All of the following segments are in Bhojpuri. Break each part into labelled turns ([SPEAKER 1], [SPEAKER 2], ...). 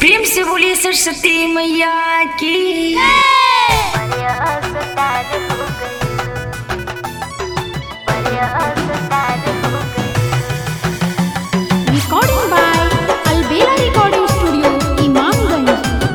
[SPEAKER 1] प्रेम से बोलिए सरस्वती मैया की
[SPEAKER 2] Recording by Albela Recording Studio, Imamganj.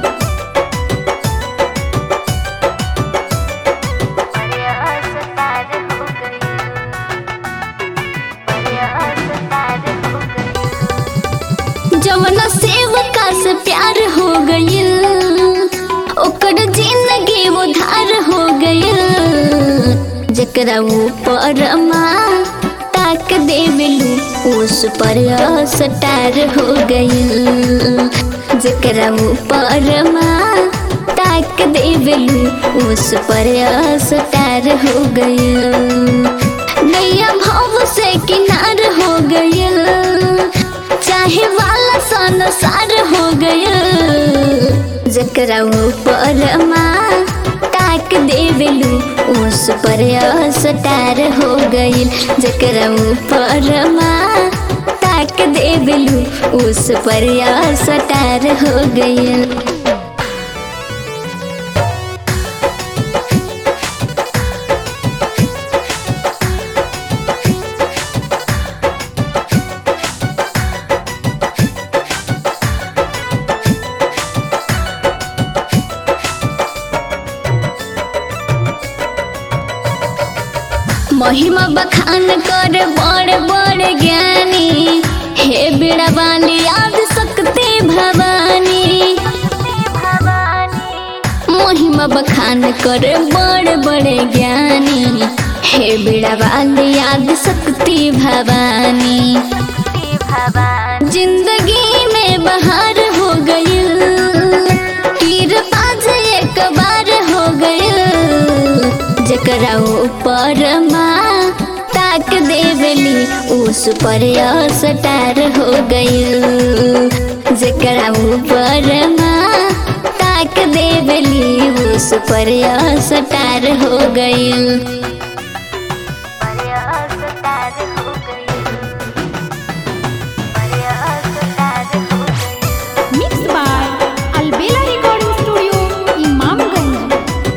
[SPEAKER 3] जवना सेवका से प्यार हो गइल ओकर जिंदगी उधार हो गइल जकरा ऊपर माँ ताक देवेलू उस पर सटार हो गइल जकरा ऊपर माँ ताक देवेलू उस पर सटार हो गइल नैया भाव से किनार हो गइल चाहे वाला संसार हो गया जकरा ऊपर माँ ताक देवेलू उस पर सटार हो गइल जकरा ऊपर माँ ताक देवेलू उस पर सटार हो गइल महिमा बखान कर बड़ बड़ ज्ञानी हे बेड़ा वाली याद सकते भवानी महिमा बखान कर बड़ बड़ ज्ञानी हे बेड़ा वाली याद सकती भवानी जिंदगी में बहार हो गई तीर बाज एक बार हो गई जकरा ऊपर माँ ताक देवली उस पर सटार हो गइल जकरा ऊपर माँ ताक देवली उस पर सटार हो गइल
[SPEAKER 2] Mixed by Albela Recording Studio, Imamganj.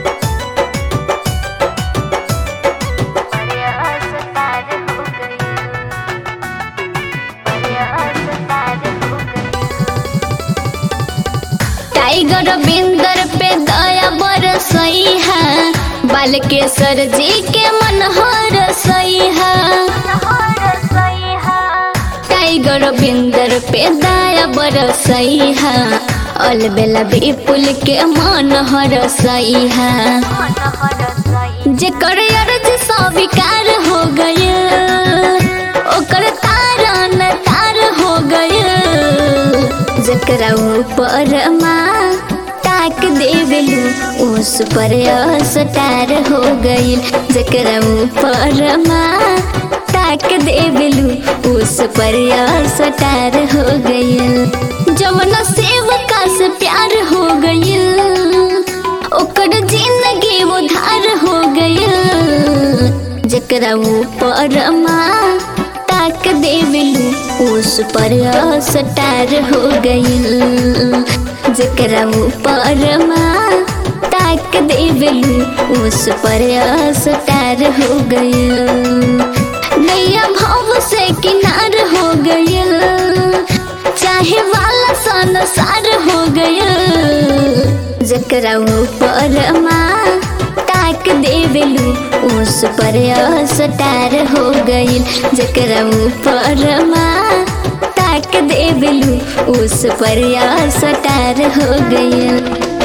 [SPEAKER 3] Tiger बिंदर पे दया बरसई है बालकेश्वर जी के मन हरसई है टाइगर बिंदर पे दया बरसई है अलबेला विपुल के मन हरसई है जेकर अर्ज स्वीकार हो गय ओकर तारन तार हो गय जकरा ऊपर माँ ताक देवेलू उस पर सटार हो गइल जकरा ऊपर माँ ताक देवेलू उस पर सटार हो गइल जवना सेवका से प्यार हो गइल ओकर जिंदगी उधार हो गइल जकरा ऊपर माँ ताक देवेलू उस पर सटार हो गइल जकरा ऊपर माँ ताक देवेलू उस पर सटार हो गइल नैया भाव से किनार हो गइल चाहे वाला संसार हो गइल जकरा ऊपर माँ ताक देवेलू उस पर सटार हो गइल जकरा ऊपर माँ ताक देवेलू उस पर सटार हो गइल